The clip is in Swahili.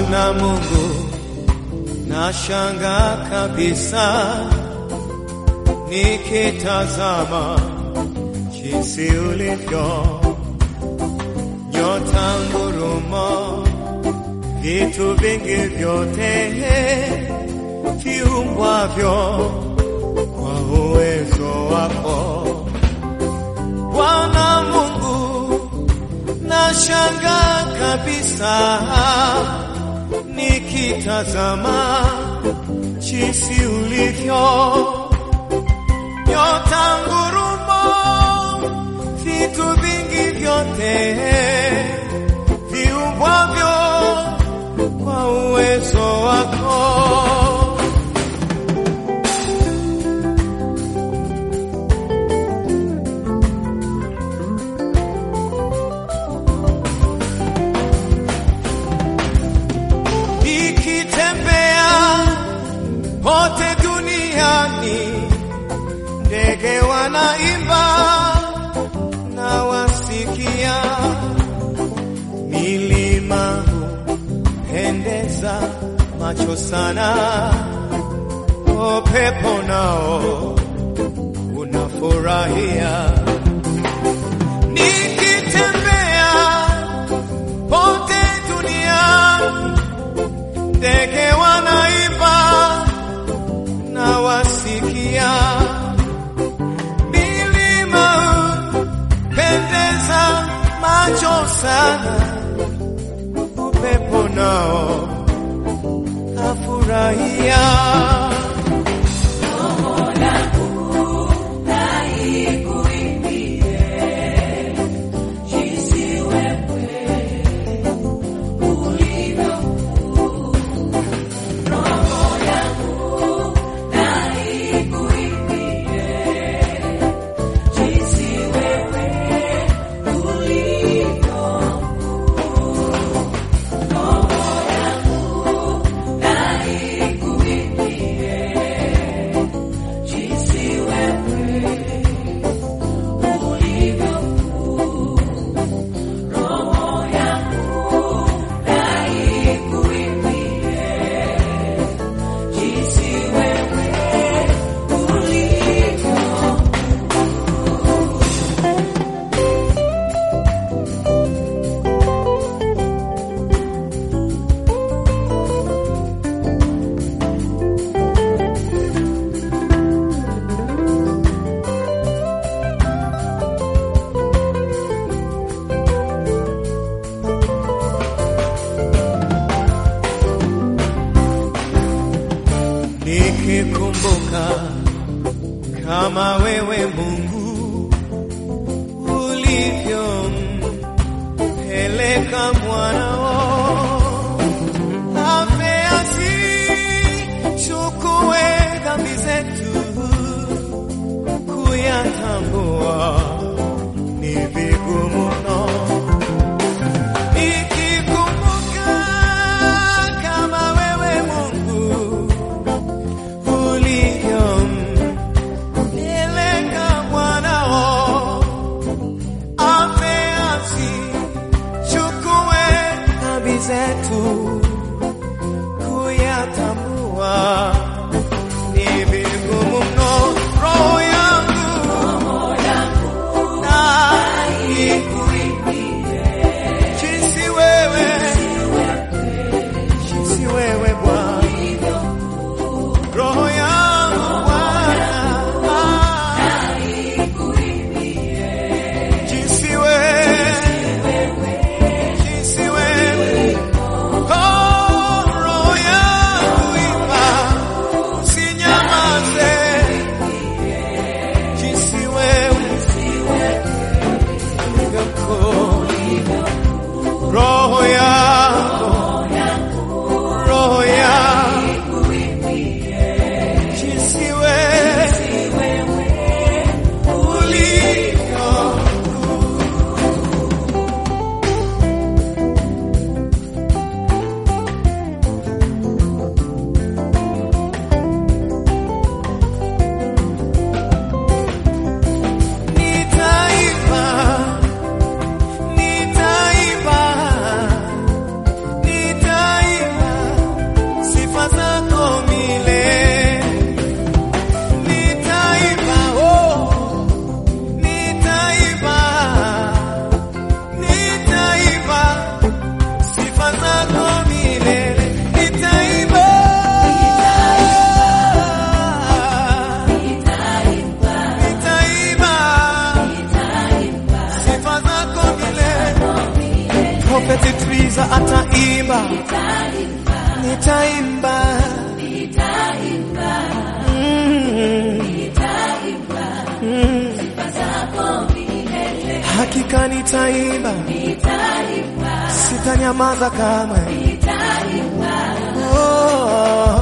Bwana Mungu, nashanga kabisa nikitazama jinsi ulivyo, nyota, ngurumo, vitu vingi vyote viumbwavyo kwa uwezo wako Bwana Mungu, nashanga kabisa nikitazama jinsi ulivyo, nyota, ngurumo, vitu vingi vyote viumbwavyo kwa uwezo wako. Nikitembea pote duniani, ndege wanaimba na wasikia, milima hupendeza macho sana, upepo nao unafurahia. Nikitembea pote duniani ndege wanaimba na wasikia, milima hupendeza macho sana, upepo nao afurahia. Nikikumbuka kama wewe Mungu ulivyompeleka mwanao afe asichukue dhambi zetu, kuyatambua ni vigumu mno. Nikikumbuka kama wewe Mungu ulivyompeleka mwanao afe asichukue Prophet Triza ataimba, nitaimba, Mm. Mm. Hakika nitaimba, sitanyamaza kamwe. Oh.